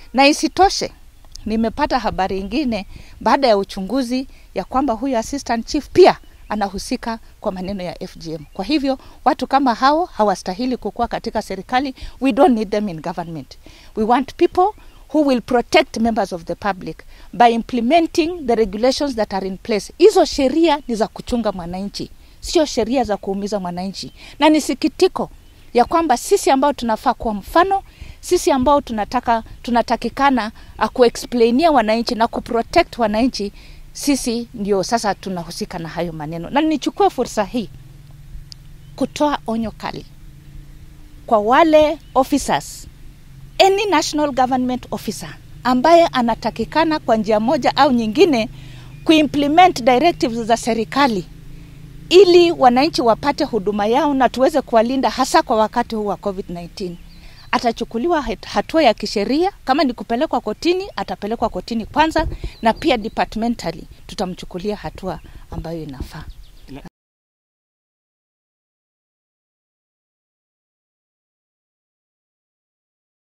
Na isitoshe nimepata habari ingine baada ya uchunguzi ya kwamba huyu assistant chief pia anahusika kwa maneno ya FGM. Kwa hivyo watu kama hao hawastahili kukuwa katika serikali. We don't need them in government. We want people who will protect members of the public by implementing the regulations that are in place. Hizo sheria ni za kuchunga mwananchi, sio sheria za kuumiza mwananchi, na ni sikitiko ya kwamba sisi ambao tunafaa kuwa mfano, sisi ambao tunataka tunatakikana uh, kuexplainia wananchi na kuprotect wananchi, sisi ndio sasa tunahusika na hayo maneno. Na nichukue fursa hii kutoa onyo kali kwa wale officers, any national government officer ambaye anatakikana kwa njia moja au nyingine kuimplement directives za serikali ili wananchi wapate huduma yao na tuweze kuwalinda hasa kwa wakati huu wa COVID-19. Atachukuliwa hatua ya kisheria, kama ni kupelekwa kotini, atapelekwa kotini kwanza, na pia departmentally tutamchukulia hatua ambayo inafaa.